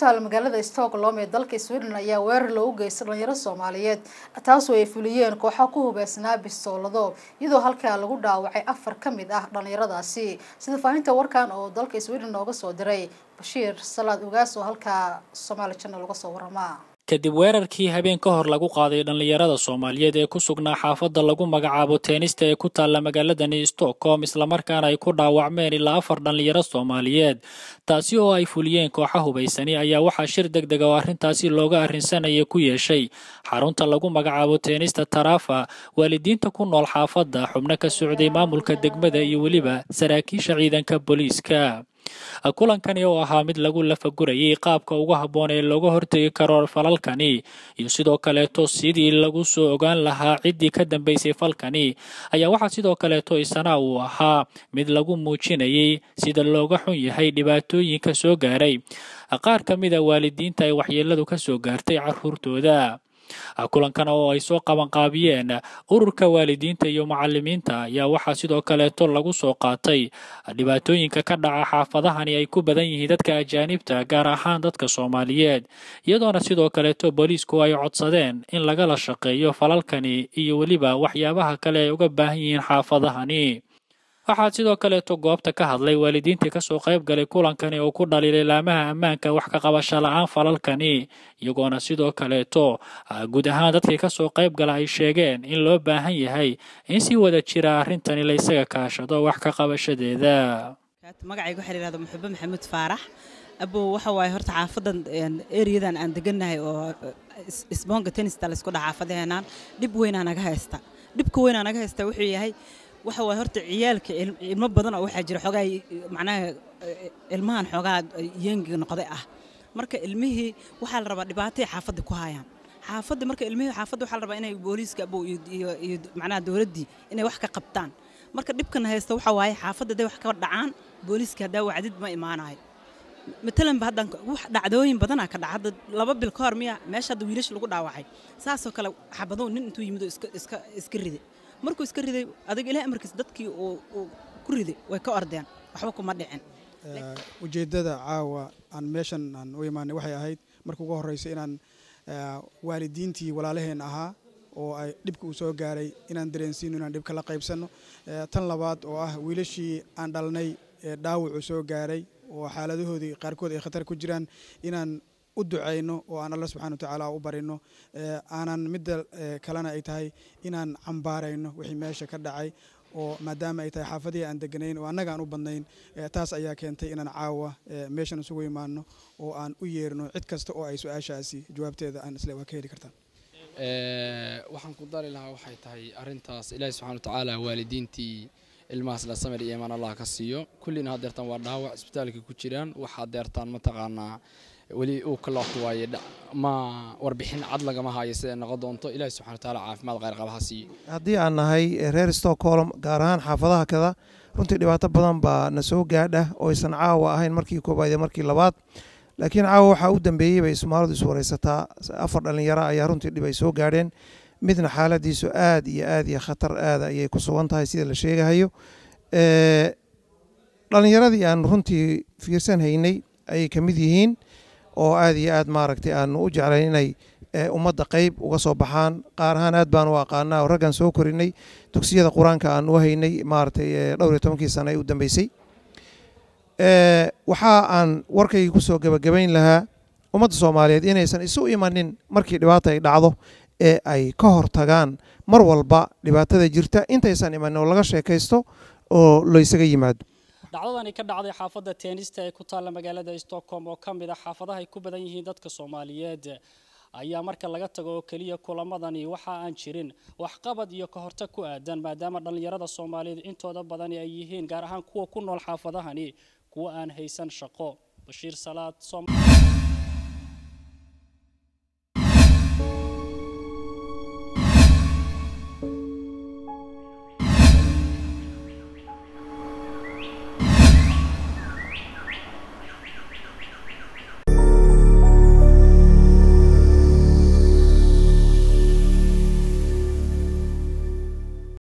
taala magaalada stockholm ee dalka sweden ayaa weerar loogu geystay dhalinyaro soomaaliyeed taasoo ay fuliyeen kooxo ku hubeysnaa bistoolado iyadoo halkaa lagu dhaawacay afar ka mid ah dhalinyaradaasi sida faahinta warkan oo dalka sweden nooga soo diray bashiir salaad ogaas oo halkaa somaali channel uga soo warama kadib weerarkii habeen ka hor lagu qaaday dhallinyarada soomaaliyeed ee ku sugnaa xaafadda lagu magacaabo teenista ee ku taalla magaaladani stockholm islamarkaana ay ku dhaawacmeen ilaa afar dhallinyaro soomaaliyeed taasi oo ay fuliyeen kooxa hubaysani ayaa waxaa shir deg deg oo arrintaasi looga arrinsanaya ku yeeshay xarunta lagu magacaabo teenista tarafa waalidiinta ku nool xaafadda xubno ka socday maamulka degmada iyo weliba saraakiisha ciidanka booliiska kulankani oo ahaa mid lagu lafagurayay qaabka ugu habboon ee looga hortegi karo falalkani iyo sidoo kaleeto sidii lagu soo ogaan lahaa ciddii ka dambeysay falkani ayaa waxaa sidoo kaleeto isana uu ahaa mid lagu muujinayay sida looga xun yahay dhibaatooyinka soo gaaray qaar ka mid a waalidiinta ay waxyeeladu ka soo gaartay carruurtooda kulankan oo ay soo qabanqaabiyeen ururka waalidiinta iyo macalimiinta ayaa waxaa sidoo kaleeto lagu soo qaatay dhibaatooyinka ka dhaca xaafadahani ay ku badan yihiin dadka ajaanibta gaar ahaan dadka soomaaliyeed iyadoona sidoo kaleeto booliisku ay codsadeen in lagala shaqeeyo falalkani iyo weliba waxyaabaha kale ay uga baahan yihiin xaafadahani waxaa sidoo kaleeto goobta ka hadlay waalidiintii kasoo qayb galay kulankani oo ku dhaliilay laamaha ammaanka wax ka qabasho la-aan falalkani iyagoona sidoo kaleeto guud ahaan dadkii kasoo qayb gala ay sheegeen in loo baahan yahay in si wada jira arrintani la isaga kaashado wax ka qabashadeeda magacayga waxaa layihahda muxube maxamuud faarax abow waxa waaye horta xaafadan ereyadan aan degannahay oo isboonka tenista laysku dhaha xaafadaheenaan dhib weynaa naga haysta dhibka weynaa naga haysta wuxuu yahay waxa waay horta ciyaalka ilmo badan oo waxaa jira xoogaa macnaha ilmahan xoogaa yengiga noqday ah marka ilmihii waxaa la rabaa dhibaatay xaafadda ku hayaan xaafadda marka ilmihii xaafadda waxaa la rabaa inay booliiska abow iyo iyo macnaha dowladdii inay wax ka qabtaan marka dhibkan haysta waxa waaye xaafadda hadday wax ka dhacaan booliiska haddaa wacdid ma imaanayo matalan ba haddan wax dhacdooyin badanaa ka dhaca hadda laba bil ka hor miya meesha hadda wiilasha lagu dhaawacay saasoo kale xabadow nin intuu yimid oo iska iska iska riday markuu iska riday adiga ilaah amarkiis dadkii uu ku riday way ka ordeen waxba kuma dhicin ujeeddada caawa aan meeshan aan u imaanay waxay ahayd marka ugu horreysa inaan waalidiintii walaalaheen ahaa oo ay dhibka uu soo gaaray inaan dareensiino inaan dhibka la qaybsanno tan labaad oo ah wiilashii aan dhalnay dhaawacu soo gaaray oo xaaladahoodii qaarkood ay khatar ku jiraan inaan u ducayno oo aan alla subxana watacaala u barino aanan midda kalena ay tahay inaan cambaarayno wixii meesha ka dhacay oo maadaama ay tahay xaafadihii aan deganayn oo annaga aan u badnayn taas ayaa keentay inaan caawa meeshan isugu imaano oo aan u yeerno cid kasta oo ay su-aashaasi jawaabteeda aan isle waa ka heli kartaan waxaan ku dari lahaa waxay tahay arintaas ilaahi subxana watacaala waalidiintii ilmahaas la samir iyo imaan allah ka siiyo kullina hadeertaan waa dhaawac isbitaalka ku jiraan wax hadeertaan mataqaanaa weli uu ka loobto waaye ma warbixin cad lagama hayo siday noqon doonto ilaahi subxana watacaala caafimaad khayr qaba ha siiyo haddii aan nahay reer stockholm gaar ahaan xaafadaha kada runtii dhibaato badan baa na soo gaadha oo aysan caawa ahayn markii koobaad iyo markii labaad laakiin caawa waxaa u dambeeyey bay soomaalidu is wareysataa afar dhallinyaro ayaa runtii dhib ay soo gaadheen midna xaaladiisu aad iyo aad iyo khatar aada ayay ku sugan tahay sida la sheegahayo dhallinyaradii aan runtii fiirsan haynay ayay ka mid yihiin oo aad iyo aad maaragtay aanu u jeclayn inay ummadda qeyb uga soo baxaan qaar ahaan aad baan u aqaanaa oo raggan soo korinay dugsiyada qur-aanka aan u haynay maaragtay dhowr iyo tobankii sana ee u dambeysay waxa aan warkaygii ku soo gebagabayn lahaa ummadda soomaaliyeed inaysan isu imanin markii dhibaata ay dhacdo ee ay ka hor tagaan mar walba dhibaatada jirta intaysan imanin oo laga sheekaysto oo laysaga yimaado dhacdadani ka dhacday xaafadda teenista ee ku taalla magaalada stockholm oo ka mid a xaafadaha ay ku badan yihiin dadka soomaaliyeed ayaa marka laga tago oo keliya kulamadani waxa aan jirin waxqabad iyo ka hortag ku aadan maadaama dhallinyarada soomaaliyeed intooda badani ay yihiin gaar ahaan kuwa ku nool xaafadahani kuwa aan haysan shaqo bashiir salaad